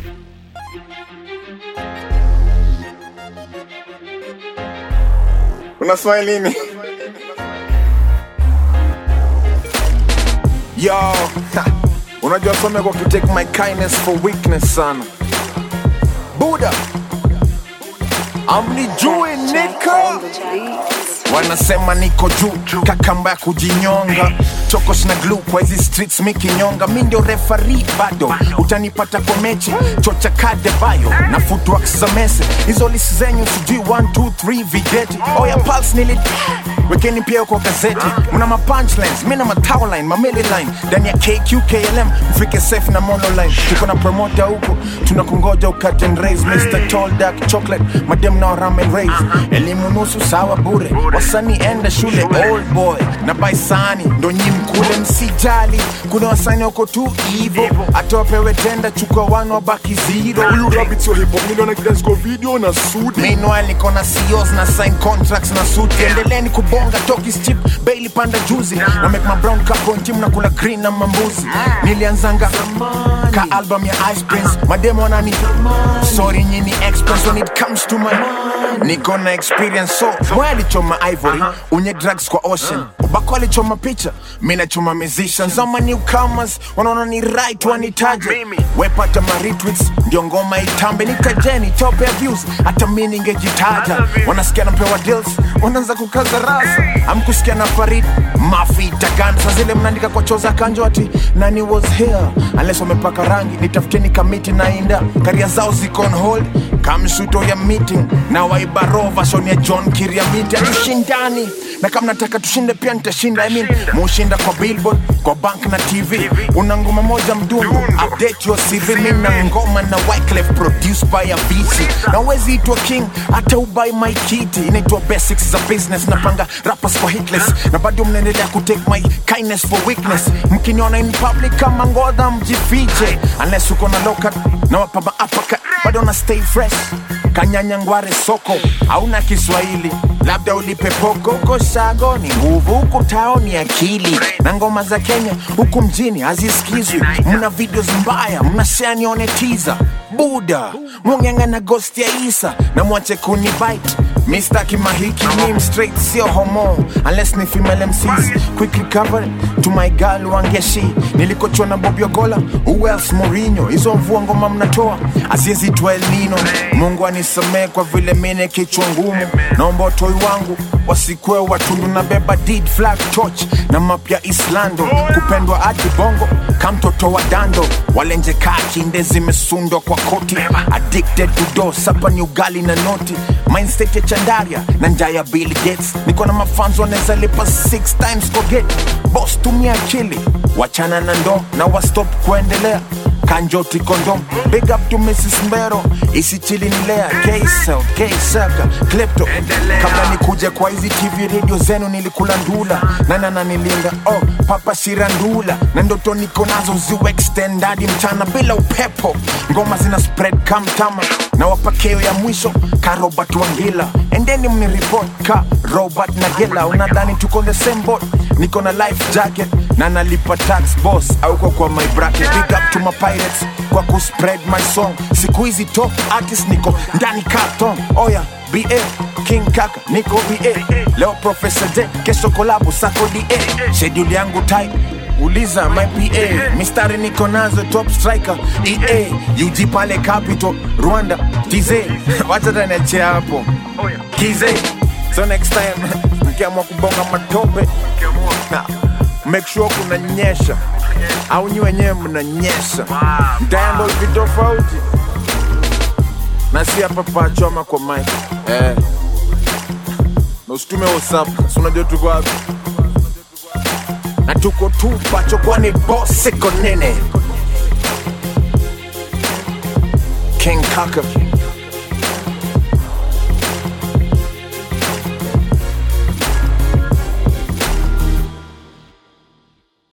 Unaswali nini? Yo, ha, unajua some kwa take my kindness for weakness sana. Buda, amnijue nika wanasema niko juu kakamba ya kujinyonga chokos na glue kwa hizi streets mikinyonga mi ndio refari bado utanipata kwa mechi chocha kade bayo na footworks za mese hizo lisi zenyu sijui 1 2 3 vigeti oya pulse nili wekeni pia kwa gazeti mna ma punchlines mi na ma towline ma milli line ndani ya KQKLM mfike safe na monoline tuko na promoter huko tunakungoja ukate and raise Mr. Tall Dark Chocolate madem na ramen raise elimu nusu sawa bure wasanii enda shule old boy na baisani ndo nyi mkule msijali kuna wasanii wako tu hivo hata wapewe tenda chukua wano wabaki zero Huyu rabbit sio hip hop, niliona evidence kwa video na sudi. Meanwhile niko na CEOs na sign contracts na suti endeleeni kubonga toki chip Bailey panda juzi na make my brown cup on team na kula green na mambuzi nilianzanga ka album ya Ice Prince mademo wanani sorry nyini express when it comes to my niko na experience so mwe alichoma ivory unye drugs kwa ocean ubako alichoma picha mi nachoma musicians ama newcomers wanaona ni right wanitaje wepata ma retweets ndio ngoma itambe nitajeni top ya views hata mi ningejitaja wanasikia napewa deals wanaanza kukaza rasa amkusikia na farid mafita gani sa zile mnaandika kwa choza kanjo ati nani was here unless wamepaka rangi nitafuteni kamiti na inda karia zao ziko on hold kamshuto ya meeting na waibarova shoni ya john kiriamiti hatushindani na kama nataka tushinde pia nitashinda I mean, mushinda kwa billboard kwa bank na tv una ngoma moja mdungu update your cv mi na ngoma na wyclef produced by avisi na wezi itwa king hata ubai my kiti inaitwa basics za business napanga rappers kwa hitless na bado mnaendelea kutake my kindness for weakness mkiniona in public kama ngodha mjifiche unless uko na lokat na wapaba apaka bado na stay fresh kanyanya ngware soko hauna kiswahili labda ulipe poko huko shago ni nguvu huku tao ni akili na ngoma za kenya huku mjini hazisikizwi mna videos mbaya mnashare nione tiza buda mungenge na ghost ya isa na mwache kuni bite Mr. Kimahiki meme straight sio homo unless ni female MCs quick recovery to my girl wangeshi nilikochwa na Bob Yogola who else Mourinho hizo mvua ngoma mnatoa azizitwa El Nino Mungu anisamee kwa vile mine kichwa ngumu naomba watoi wangu wasikwe watundu na beba deed flag torch na mapya Islando kupendwa hadi bongo kamtoto wa dando walenje kaa kinde zimesundwa kwa koti addicted to do sapa ni ugali na noti mindset ya chandaria na njaa ya Bill Gates niko na mafans wanaweza lipa six times kwa gate boss tumia akili wachana na ndo na wastop kuendelea kanjoti kondom big up to Mrs. Mbero isichili nilea K-Cell, K-Saka, Klepto kabla nikuje kwa hizi TV radio zenu nilikula ndula nanana nilinga oh papa shirandula na ndoto niko nazo ziwe extend hadi mchana bila upepo ngoma zina spread kamtama na wapakeo ya mwisho ka Robert Wangila endeni mniripot ka Robert Nagela unadhani tuko the same boat niko na life jacket na nalipa tax boss auko kwa my bracket big up to my pirates kwa kuspread my song siku hizi top artist niko ndani carton oya ba king kaka niko ba leo professor j kesho kolabo sako da schedule yangu tight uliza my pa mistari niko nazo top striker ea ug pale capital rwanda tz wacha tanachea hapo kize so next time mkiamua kubonga matope na, make sure kuna nyesha au nyi wenyewe mnanyesha mtaendo hivi tofauti na si hapa pachoma kwa mike eh. na usitume whatsapp si unajua tuko wapi na tuko tu pacho kwani boss iko nene king kaka